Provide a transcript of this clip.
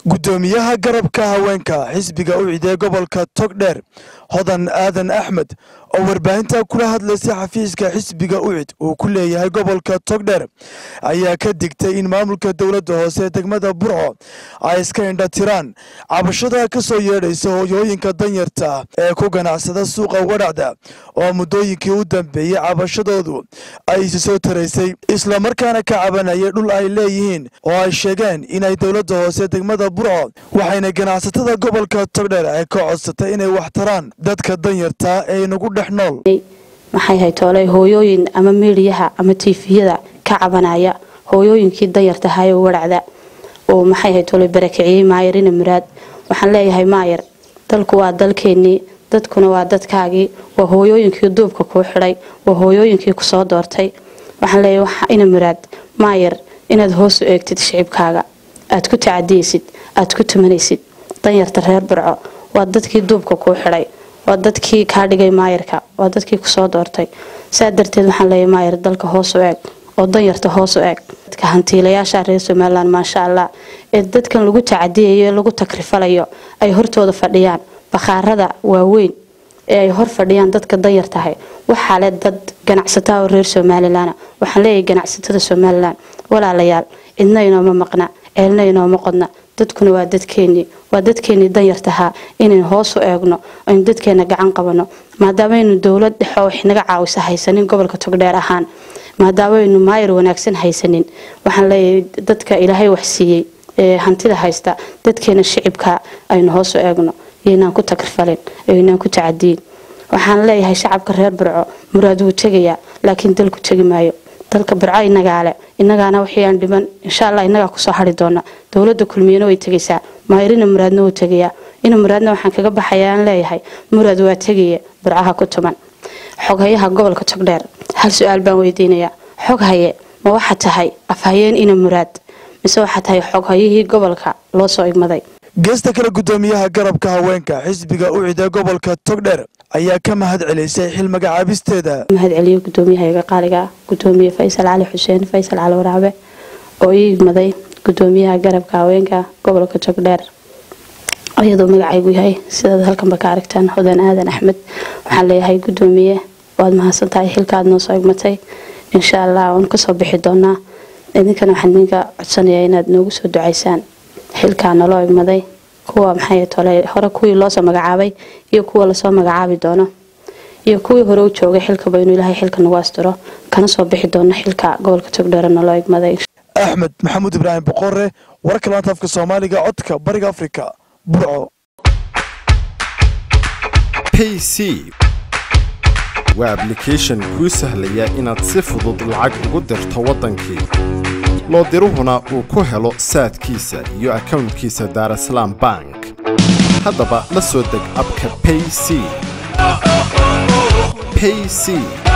guddoomiyaha garabka haweenka xisbiga u cidee gobolka togdheer hodan aadan axmed oo warbaahinta kula hadlaysay xafiiska xisbiga ucid uu ku leeyahay gobolka togdheer ayaa ka digtay in maamulka dowladda hoose degmada burco ay iska indha tiraan cabashada ka soo yeedhaysa hooyooyinka danyarta ah ee ku ganacsada suuqa wadhacda oo muddooyinkii u dambeeyey cabashadoodu ay isi soo taraysay islamarkaana ka cabanayay dhul ay leeyihiin oo ay sheegeen inay dowladda hoose degmada burco waxayna ganacsatada gobolka togdheer ay ka codsatay inay wax taraan dadka danyarta ee inagu dhex nool maxay haytooley hooyooyin ama miidiyaha ama tiifiyada ka cabanaya hooyooyinkii danyartahaye wadhacda oo maxay haytooley barakiciyey maayarina muraad waxaan leeyahay maayar dalku waa dalkeenii dadkuna waa dadkaagii waa hooyooyinkii duubka kuu xidhay waa hooyooyinkii kusoo doortay waxaan leeyahay ina muraad maayar inaad hoos u eegtid shicibkaaga aad ku tacadiyeysid aad ku tumanaysid danyarta reer burco waa dadkii duubka kuu xidhay waa dadkii kaa dhigay maayarka waa dadkii kusoo doortay saa darteed waxaan leeyahay maayar dalka hoos u eeg oo danyarta hoos u eeg dadka hantiilayaasha reer somalilan maasha allah ee dadkan lagu tacadiyayo ee lagu takrifalayo ay hortooda fadhiyaan bakhaarada waaweyn ee ay hor fadhiyaan dadka danyar tahay waxaa le dad ganacsataa oo reer somalilan waxaan leeyahay ganacsatada somalilan walaalayaal cidna inooma maqna ceelna inooma qodna dadkuna waa dadkeenii waa dadkeenii danyartahaa inaynu hoos u eegno aynu dadkeena gacan qabano maadaamaynu dowlad dhexe oo naga caawisa haysanin gobolka togdheer ahaan maadaamaynu maayar wanaagsan haysanin waxaan leeyahay dadka ilaahay wax siiyey ee hantida haysta dadkeena shicibka aynu hoos u eegno iyoynaan ku takrifalin iyoynaan ku tacadiyin waxaan leeyahay shacabka reer burco muraad wuu tegayaa laakiin dalku tegi maayo dalka burco inagaale inagaana waxayaan dhiman insha allah inagaa kusoo hari doona dowlada kulmiyana way tegaysaa maayarina muraadna wuu tegayaa ina muraadna waxaan kaga baxayaan leeyahay muraad waa tegaya burcaha ku tuman xoghayaha gobolka togdheer hal su-aal baan weydiinayaa xog haye ma waxa tahay afhayeen ina muraad mise waxaa tahay xoghayihii gobolka loo soo igmaday geesta kale guddoomiyaha garabka haweenka xisbiga u cidee gobolka togdheer ayaa ka mahad celisay xil magacaabisteeda mahad celiyo guddoomiyahaga qaaliga gudoomiye faysal cali xuseen faysal cali waraabe oo ii igmaday gudoomiyaha garabka haweenka gobolka togdheer iyadoo magacaygu yahay sidaad halkanba ka aragtaan hodan aadan axmed waxaan leeyahay gudoomiye waad mahadsantahay xilkaad noo soo igmatay insha allah waan kasoo bixi doonaa idinkana waxaan idinka codsanayaa inaad noogu soo ducaysaan xilkaa naloo igmaday kuwa maxay tole hore kuwii loosoo magacaabay iyo kuwa lasoo magacaabi doono iyo kuwii hore u joogay xilkaba inuu ilaahay xilka nagu astiro kana soo bixi doono xilka gobolka togdheer naloo igmaday axmed maxamuud ibraahim boqore wararka laanta afka soomaaliga codka bariga afrika burco payc waa ablication kuu sahlaya inaad si fudud lacag ugu dirto waddankii loo diruhuna uu ku helo saadkiisa iyo akownkiisa daarasalaam bank haddaba la soo deg abka payc payc